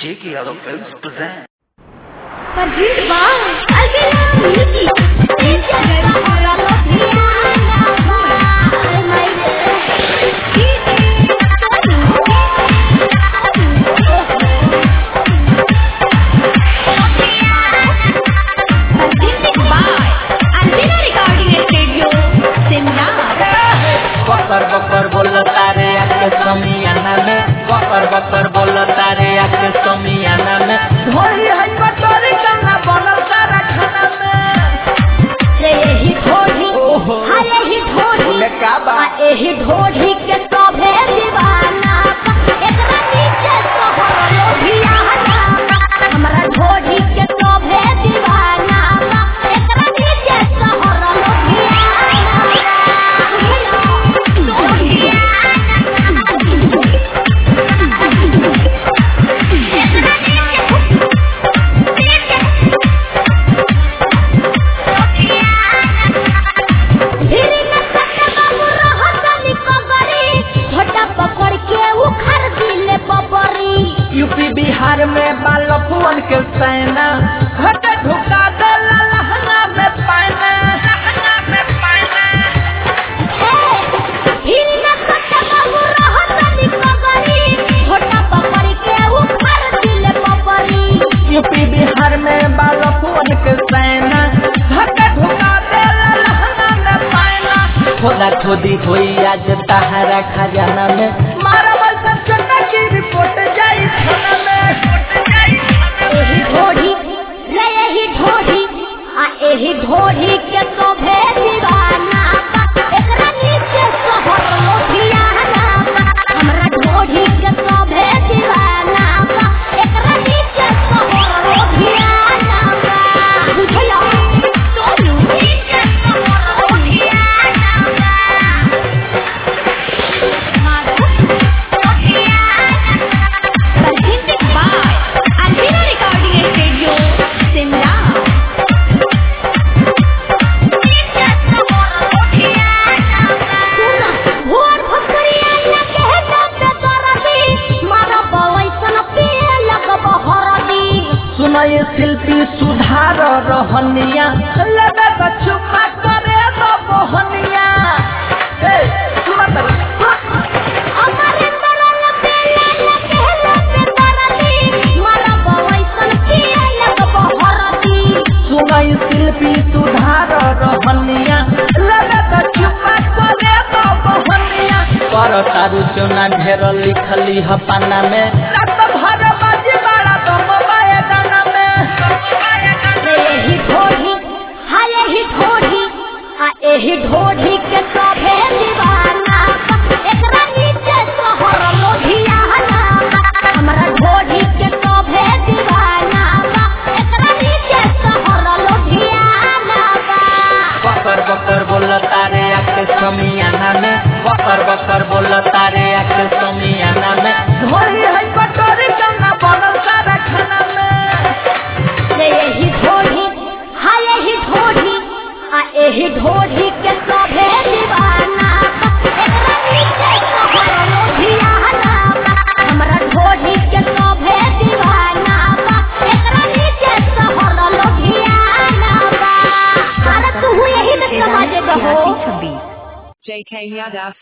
J.K. Yadav Films present. Pergi bang, Albina Miki, India Gada Orang Lopiana, Almai बकर बकर बोल तारे आके समियाना में बकर बकर बोल तारे आके समियाना में धोरी है कटोरी कन्ना बनल तारा खाना में यही ढोढ़ी ओहो। हाँ यही ढोढ़ी बोले का बा? हाँ यही ढोढ़ी के सभे दीवाना एकरा नीचे सोहर लोभियाना हमरा ढोढ़ी के सभे दीवाना एकरा नीचे सोहर पकड़ के उखड़ दिले बबरी यूपी बिहार में बालपुअन के सेना घट ढुका दे लहंगा में पाना लहंगा में पाना यूपी बिहार में बालपुअन के सेना घट ढुका दे लहंगा में पाना खोदा खोदी होई आज तहारा खजाना में मारा वैसा चन्ना की रिपोर्ट जाई थाना में ढोढ़ी के शोभे दीवाना एकरा नीचे सोहर लोभियाना हमरा ढोढ़ी के शोभे दीवाना एकरा नीचे सोहर लोभियाना बुझला सोनू नीचे सोहर लोभियाना Presented by Alvina Recording Studio, Simla. भोर भोकरिया लगे दंड करबी मारा बवैसन पिए लगब हरदी सुनय शिल्पी सुधार रहनिया लगे तो चुपा करे तो मोहनिया ए सुना तो अमरे तरल पेले लगे लगे करबी मारा बवैसन पिए लगब हरदी सुनय शिल्पी सुधार रहनिया लगे तो चुपा करे तो मोहनिया कर तारू चुना ढेर लिखली ह पाना में रात भर बाजी बाड़ा तो मोबाइल गाना में यही ढोढ़ी हाँ यही ढोढ़ी हाँ यही ढोढ़ी के सभे दीवाना एकरा नीचे सोहर लोभियाना हमरा ढोढ़ी के सभे दीवाना एकरा नीचे सोहर लोभियाना बकर बकर बोल तारे आके समियाना में बकर बकर बोल तारे आके समियाना में धोरी है कटोरी कन्ना बनल सारा खाना में यही ढोढ़ी हाँ यही ढोढ़ी हाँ यही ढोढ़ी के सभे दीवाना एकरा नीचे सोहर लोभियाना हमरा ढोढ़ी के सभे दीवाना एकरा नीचे सोहर लोभियाना अरे तू यही न समझ गहो JK Yadav